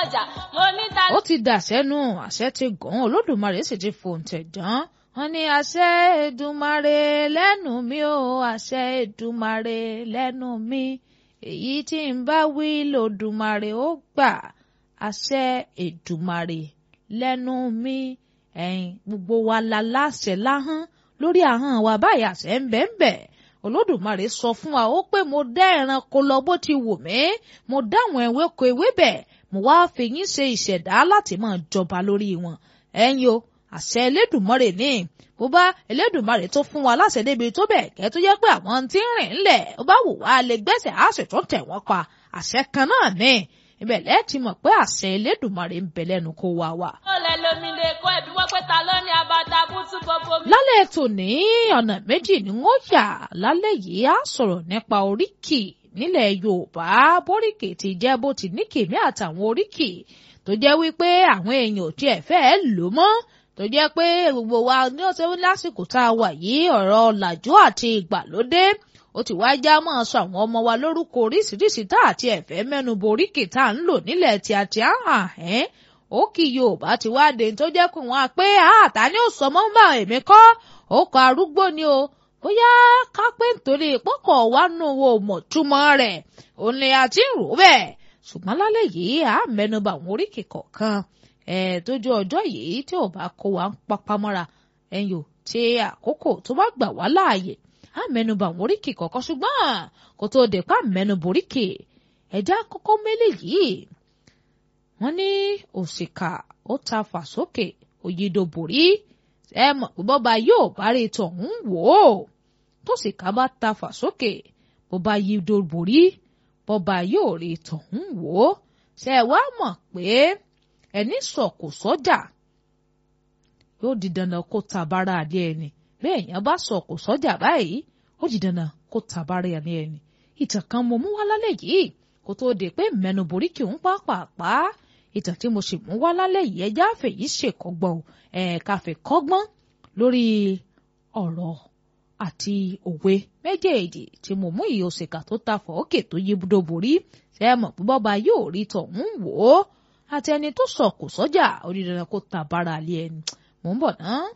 ọjà mo ní ta ó ti dàṣẹ́nu àṣẹ ti gàn án olódùmarè sì ti fòǹtẹ̀ dán wọ́n ní àṣẹ Èdùmàrè lẹ́nu mi ò àṣẹ Èdùmàrè lẹ́nu mi èyí tí ń bá wí lòdùmarè ó gbà àṣẹ Èdùmàrè lẹ́nu mi ẹ̀yin gbogbo wa la láṣẹ láhán lórí ahọ́n wa báyìí àṣẹ ń bẹ ń bẹ olódùmarè sọ fún wa ó pé mo dá ẹranko lọ bó ti wù mí mo dá àwọn ewéko ewébẹ̀ mo wá fi yín ṣe ìṣẹ̀dá láti máa jọba lórí wọn ẹ̀yin o àṣẹ Elédùmarè ní bó bá Elédùmarè tó fún wa láṣẹ débi tó bẹ̀ kẹ́ tó jẹ́ pé àwọn tí ń rìn ńlẹ̀ ó bá wù wá lè gbẹ́sẹ̀ á sì tún tẹ̀ wọ́n pa àṣẹ kan náà ní ibẹ̀ lẹ́ẹ̀tì mọ̀ pé àṣẹ Elédùmarè ń bẹ lẹ́nu kó wa wà. ó lẹ lómi lè kó ẹbí wọ́n pé ta ló ní abata bútú gbogbo mi. lálẹ́ tòní ọ̀nà méjì ni wọ́n yà lálẹ́ yìí á sọ̀rọ̀ nípa oríkì nílẹ̀ Yorùbá bóríkì ti jẹ́ bó ti ní kèmí àtàwọn oríkì tó jẹ́ wípé àwọn èèyàn ò tiẹ̀ fẹ́ẹ́ lò mọ́ tó jẹ́ pé gbogbo wa ní ọ̀sẹ̀ lásìkò tá a wà yìí ọ̀rọ̀ ọ̀làjú àti ìgbàlódé ó ti wá já mọ́ sọ àwọn ọmọ wa lórúkọ oríṣiríṣi tá àti ẹ̀fẹ́ mẹ́nu boríkì tá à ń lò nílẹ̀ tí a ti hàn ẹ́ ó kì Yorùbá ti wá dé tó jẹ́ pé wọ́n á pé àtà ni ó sọ mọ́ ń bá èmi kọ́ ó kọ arúgbó ni o bóyá ká pé nítorí pọ́kọ̀ wá nù wo mọ̀ túmọ̀ rẹ̀ òun ni a ti ń rò bẹ́ẹ̀ ṣùgbọ́n lálẹ́ yìí à ń mẹ́nuba àwọn oríkì kọ̀ọ̀kan ẹ̀ tójú ọjọ́ yìí tí ò bá kó wa ń papamọ́ra ẹ̀yìn ò tí àkókò tó bá gbà wá láàyè á mẹ́nuba àwọn oríkì kọ̀ọ̀kan ṣùgbọ́n kó tó dé pa mẹ́nuba oríkì ẹ̀já kọ́kọ́ mélé yìí wọ́n ní òṣìkà ó ta fà sókè òyìnbó borí ẹ mọ̀ pé bọ́ba yóò bá rí tọ̀hún wò ó tóṣìkà bá ta fà sókè bọ́ba yìí borí bọ́ba yóò rí tọ̀hún wò ó ṣe ẹ wá mọ̀ pé ẹni sọ̀kò sọ́jà yóò di dandan kó tabara àlẹ́ ẹni bẹ́ẹ̀ yẹn bá sọ̀kò sọ́jà báyìí ó di dandan kó tabara àlẹ́ ẹni ìtàn kan mo mú wá lálẹ́ yìí kó tó de pé mẹ́nu borí kì ń pàápàá ìtàn tí mo sì mú wá lálẹ́ yìí ẹjẹ́ àfẹ̀yí ṣèkọ́gbọ́n ẹ̀ káfẹ́ kọ́gbọ́n lórí ọ̀rọ̀ àti òwe méjèèjì tí mo mú ìyè òṣèkà tó ta fọ́ọ̀kè tó yí budó borí ṣe é mọ̀ pé bọ́ba yóò rí tọ̀hún wò ó àti ẹni tó sọ̀kò sọ́jà ó di dandan kó ta bára lé ẹni mò ń bọ̀ náà.